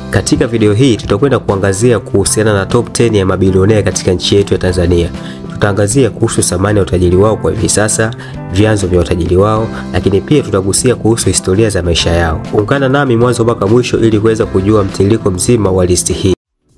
Katika video hii tutakwenda kuangazia kuhusiana na top 10 ya mabilionea katika nchi yetu ya Tanzania. Tutaangazia kuhusu thamani ya utajiri wao kwa hivi sasa, vyanzo vya utajiri wao, lakini pia tutagusia kuhusu historia za maisha yao. Ungana nami mwanzo mpaka mwisho ili kuweza kujua mtiririko mzima wa listi hii.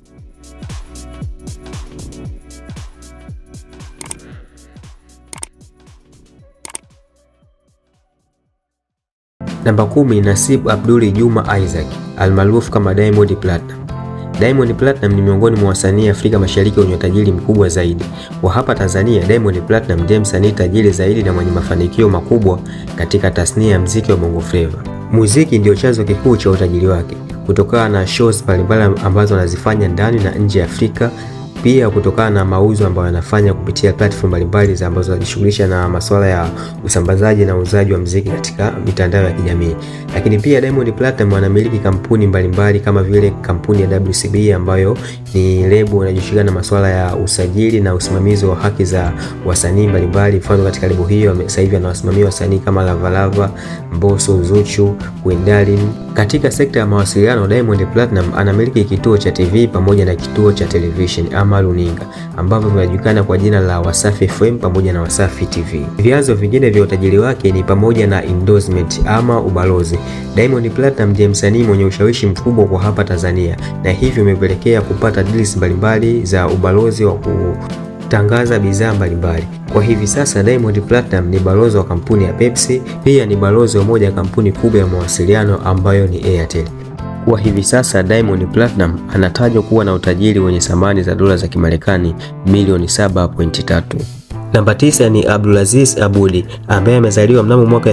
Namba kumi, Nasib Abduli Juma Isaac almaarufu kama Diamond Platinum. Diamond Platinum ni miongoni mwa wasanii Afrika Mashariki wenye utajiri mkubwa zaidi. Kwa hapa Tanzania, Diamond Platinum ndiye msanii tajiri zaidi na mwenye mafanikio makubwa katika tasnia ya muziki wa Bongo Flava. Muziki ndio chanzo kikuu cha utajiri wake kutokana na shows mbalimbali ambazo anazifanya ndani na nje ya Afrika pia kutokana na mauzo ambayo yanafanya kupitia platform mbalimbali za ambazo zinajishughulisha na masuala ya usambazaji na uuzaji wa muziki katika mitandao ya kijamii. Lakini pia Diamond Platinum anamiliki kampuni mbalimbali kama vile kampuni ya WCB ambayo ni lebo inajishughulisha na masuala ya usajili na usimamizi wa haki za wasanii mbalimbali. Mfano, katika lebo hiyo sasa hivi anawasimamia wasanii kama Lavalava, Mbosso, Zuchu, Queen Darling. Katika sekta ya mawasiliano, Diamond Platinum anamiliki kituo cha TV pamoja na kituo cha television ama runinga ambavyo vinajulikana kwa jina la Wasafi FM pamoja na Wasafi TV. Vyanzo vingine vya utajiri wake ni pamoja na endorsement ama ubalozi. Diamond Platinum ndiye msanii mwenye ushawishi mkubwa kwa hapa Tanzania na hivyo imepelekea kupata deals mbalimbali za ubalozi wa kutangaza bidhaa mbalimbali. Kwa hivi sasa Diamond Platinum ni balozi wa kampuni ya Pepsi, pia ni balozi wa moja ya kampuni kubwa ya mawasiliano ambayo ni Airtel. Kwa hivi sasa Diamond Platinum anatajwa kuwa na utajiri wenye thamani za dola za Kimarekani milioni 7.3. Namba tisa ni Abdulaziz Abudi ambaye amezaliwa mnamo mwaka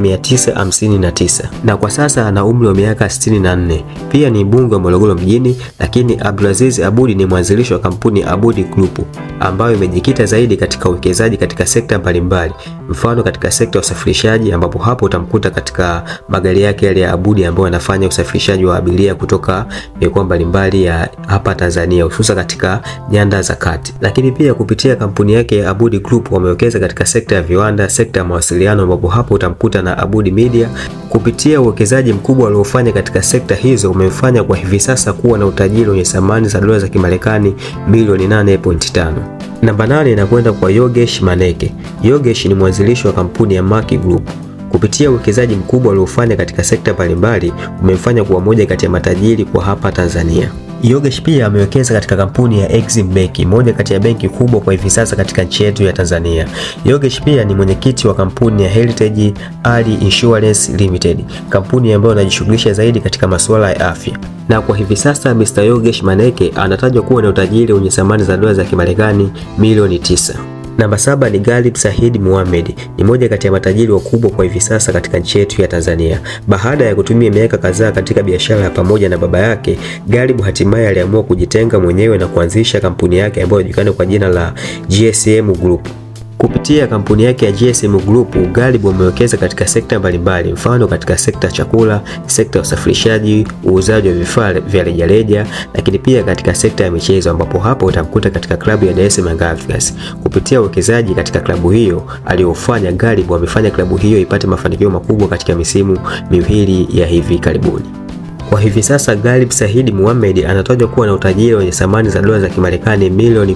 1959 na kwa sasa ana umri wa miaka 64. Pia ni mbunge wa Morogoro mjini, lakini Abdulaziz Abudi ni mwanzilishi wa kampuni Abudi Group ambayo imejikita zaidi katika uwekezaji katika sekta mbalimbali, mfano katika sekta ya usafirishaji, ambapo hapo utamkuta katika magari yake yale ya Abudi ambayo anafanya usafirishaji wa abiria kutoka mikoa mbalimbali ya hapa Tanzania, hususa katika nyanda za kati. Lakini pia kupitia kampuni yake ya Abudi Group wamewekeza katika sekta ya viwanda, sekta ya mawasiliano, ambapo hapo utamkuta na Abudi Media. Kupitia uwekezaji mkubwa aliofanya katika sekta hizo umemfanya kwa hivi sasa kuwa na utajiri wenye thamani za dola za Kimarekani milioni 8.5. Namba nane inakwenda kwa Yogesh Maneke. Yogesh ni mwanzilishi wa kampuni ya Maki Group. Kupitia uwekezaji mkubwa aliofanya katika sekta mbalimbali umemfanya kuwa moja kati ya matajiri kwa hapa Tanzania. Yogesh pia amewekeza katika kampuni ya Exim Bank, moja kati ya benki kubwa kwa hivi sasa katika nchi yetu ya Tanzania. Yogesh pia ni mwenyekiti wa kampuni ya Heritage Ali Insurance Limited, kampuni ambayo inajishughulisha zaidi katika masuala ya afya. Na kwa hivi sasa Mr. Yogesh Maneke anatajwa kuwa na utajiri wenye thamani za dola za Kimarekani milioni tisa. Namba saba ni Galib Said Muhammad, ni moja kati ya matajiri wakubwa kwa hivi sasa katika nchi yetu ya Tanzania. Baada ya kutumia miaka kadhaa katika biashara ya pamoja na baba yake, Galib hatimaye aliamua kujitenga mwenyewe na kuanzisha kampuni yake ambayo inajulikana kwa jina la GSM Group. Kupitia kampuni yake ya GSM Group, Galib amewekeza katika sekta mbalimbali, mfano katika sekta ya chakula, sekta ya usafirishaji, uuzaji wa vifaa vya rejareja, lakini pia katika sekta ya michezo, ambapo hapo utamkuta katika klabu ya Dar es Salaam Africans. Kupitia uwekezaji katika klabu hiyo aliyofanya, Galib amefanya klabu hiyo ipate mafanikio makubwa katika misimu miwili ya hivi karibuni. Kwa hivi sasa Galib Said Muhammad anatajwa kuwa na utajiri wenye thamani za dola za Kimarekani milioni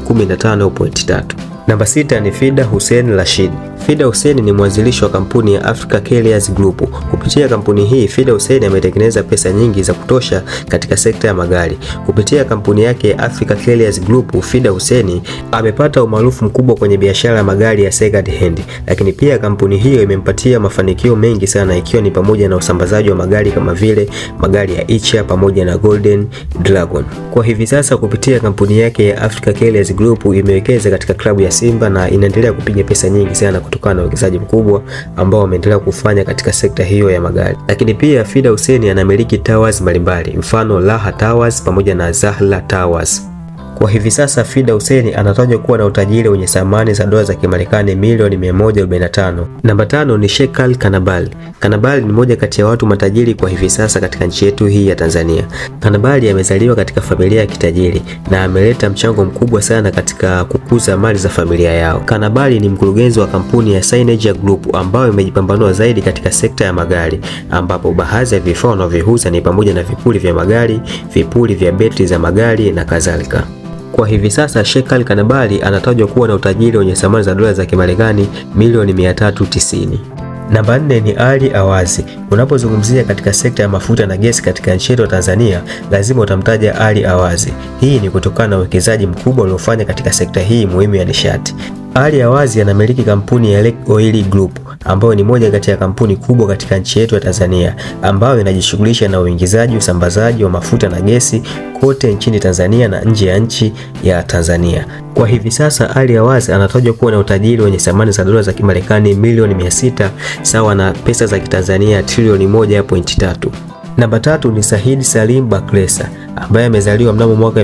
15.3. Namba sita ni Fida Hussein Rashid. Fida Hussein ni mwanzilishi wa kampuni ya Africa Carriers Group. Kupitia kampuni hii, Fida Hussein ametengeneza pesa nyingi za kutosha katika sekta ya magari. Kupitia kampuni yake ya Africa Carriers Group, Fida Hussein amepata umaarufu mkubwa kwenye biashara ya magari ya second hand. Lakini pia kampuni hiyo imempatia mafanikio mengi sana ikiwa ni pamoja na usambazaji wa magari kama vile magari ya Icha pamoja na Golden Dragon. Kwa hivi sasa kupitia kampuni yake ya Africa Carriers Group imewekeza katika klabu ya Simba na inaendelea kupiga pesa nyingi sana kutokana na uwekezaji mkubwa ambao wameendelea kufanya katika sekta hiyo ya magari. Lakini pia Fida Hussein anamiliki towers mbalimbali, mfano Raha Towers pamoja na Zahra Towers. Kwa hivi sasa Fida Hussein anatajwa kuwa na utajiri wenye thamani za dola za Kimarekani milioni 145. Namba tano ni Sheikh Ali Kanabali. Kanabali ni mmoja kati ya watu matajiri kwa hivi sasa katika nchi yetu hii ya Tanzania. Kanabali amezaliwa katika familia ya kitajiri na ameleta mchango mkubwa sana katika kukuza mali za familia yao. Kanabali ni mkurugenzi wa kampuni ya Synergy Group ambayo imejipambanua zaidi katika sekta ya magari, ambapo baadhi ya vifaa wanavyoviuza ni pamoja na vipuli vya magari, vipuli vya betri za magari na kadhalika. Kwa hivi sasa Sheikh Ali Kanabali anatajwa kuwa na utajiri wenye thamani za dola za Kimarekani milioni 390. Namba nne ni Ali Awazi. Unapozungumzia katika sekta ya mafuta na gesi katika nchi yetu Tanzania, lazima utamtaja Ali Awazi. Hii ni kutokana na uwekezaji mkubwa uliofanya katika sekta hii muhimu ya nishati. Ali Awazi anamiliki kampuni ya Lake Oil Group ambayo ni moja kati ya kampuni kubwa katika nchi yetu ya Tanzania ambayo inajishughulisha na uingizaji, usambazaji wa mafuta na gesi kote nchini Tanzania na nje ya nchi ya Tanzania. Kwa hivi sasa Ali Awazi anatajwa kuwa na utajiri wenye thamani za dola za Kimarekani milioni 600 sawa na pesa za Kitanzania trilioni 1.3. Namba tatu ni Said Salim Bakresa ambaye amezaliwa mnamo mwaka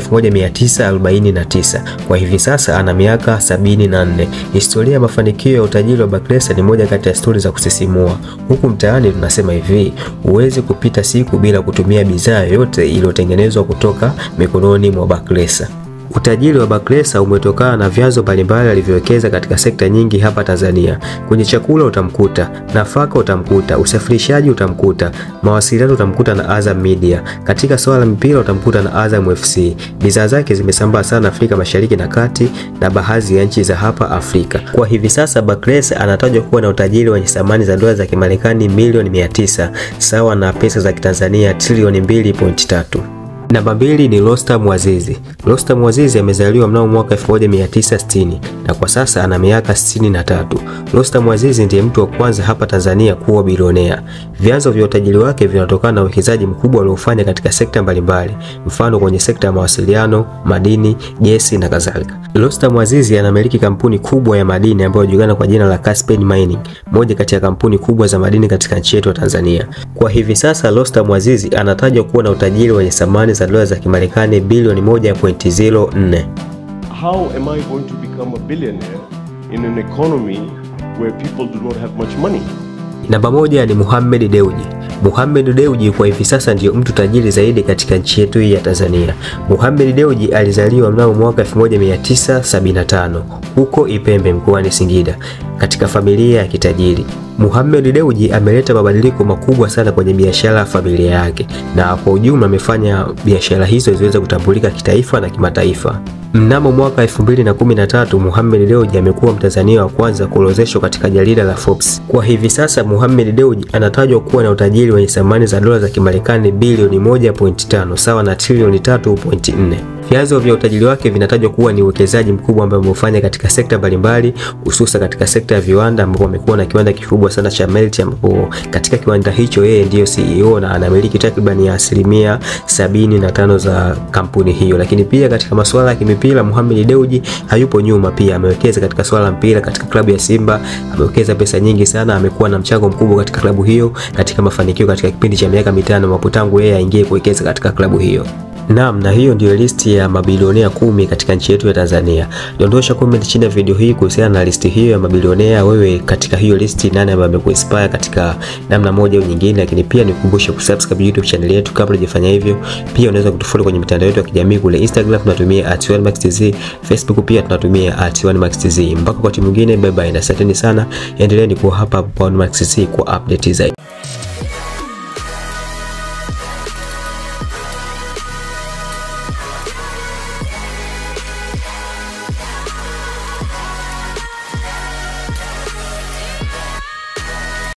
1949. Kwa hivi sasa ana miaka 74. Historia ya mafanikio ya utajiri wa Bakresa ni moja kati ya stori za kusisimua. Huku mtaani tunasema hivi, huwezi kupita siku bila kutumia bidhaa yoyote iliyotengenezwa kutoka mikononi mwa Bakresa. Utajiri wa Bakresa umetokana na vyanzo mbalimbali alivyowekeza katika sekta nyingi hapa Tanzania. Kwenye chakula utamkuta, nafaka utamkuta, usafirishaji utamkuta, mawasiliano utamkuta na Azam Media. Katika swala la mpira utamkuta na Azam FC. Bidhaa zake zimesambaa sana Afrika Mashariki na Kati na baadhi ya nchi za hapa Afrika. Kwa hivi sasa Bakresa anatajwa kuwa na utajiri wenye thamani za dola za Kimarekani milioni 900 sawa na pesa za Kitanzania trilioni 2.3. Namba mbili ni Rostam Azizi. Rostam Azizi amezaliwa mnamo mwaka 1960 na kwa sasa ana miaka 63. Rostam Azizi ndiye mtu wa kwanza hapa Tanzania kuwa bilionea. Vyanzo vya utajiri wake vinatokana na uwekezaji mkubwa aliofanya katika sekta mbalimbali, mfano kwenye sekta ya mawasiliano, madini, gesi na kadhalika. Rostam Azizi anamiliki kampuni kubwa ya madini ambayo inajulikana kwa jina la Caspian Mining, moja kati ya kampuni kubwa za madini katika nchi yetu ya Tanzania. Kwa hivi sasa Rostam Azizi anatajwa kuwa na utajiri wenye thamani za dola za Kimarekani bilioni 1.04. How am I going to become a billionaire in an economy where people do not have much money? Namba moja ni Mohamed Dewji. Mohamed Dewji kwa hivi sasa ndiyo mtu tajiri zaidi katika nchi yetu hii ya Tanzania. Mohamed Dewji alizaliwa mnamo mwaka 1975 huko Ipembe mkoani Singida katika familia ya kitajiri. Mohamed Dewji ameleta mabadiliko makubwa sana kwenye biashara ya familia yake na kwa ujumla amefanya biashara hizo ziweze kutambulika kitaifa na kimataifa. Mnamo mwaka 2013 Mohamed Dewji amekuwa Mtanzania wa kwanza kuorodheshwa katika jarida la Forbes. Kwa hivi sasa Mohamed Dewji anatajwa kuwa na utajiri wenye thamani za dola za Kimarekani bilioni 1.5 sawa na trilioni 3.4. Vyanzo vya utajiri wake vinatajwa kuwa ni uwekezaji mkubwa ambao ameufanya katika sekta mbalimbali, hususa katika sekta ya viwanda, ambapo amekuwa na kiwanda kikubwa sana cha Melt, ambapo katika kiwanda hicho yeye ndiyo CEO na anamiliki takriban ya asilimia sabini na tano za kampuni hiyo. Lakini pia katika masuala ya kimipira, Mohamed Dewji hayupo nyuma, pia amewekeza katika swala la mpira. Katika klabu ya Simba amewekeza pesa nyingi sana, amekuwa na mchango mkubwa katika klabu hiyo katika mafanikio katika kipindi cha miaka mitano ambapo tangu yeye aingie kuwekeza katika klabu hiyo. Naam, na hiyo ndio listi ya mabilionea kumi katika nchi yetu ya Tanzania. Dondosha comment chini ya video hii kuhusiana na listi hiyo ya mabilionea. Wewe katika hiyo listi, nani ambaye amekuinspire katika namna moja au nyingine? Lakini pia nikukumbushe kusubscribe YouTube channel yetu kabla hujafanya hivyo. Pia unaweza kutufollow kwenye mitandao yetu ya kijamii kule Instagram tunatumia @1maxtz, Facebook pia tunatumia @1maxtz. Mpaka wakati mwingine, bye bye na asanteni sana. Endeleeni kuwa hapa hapa 1maxtz kwa update zaidi.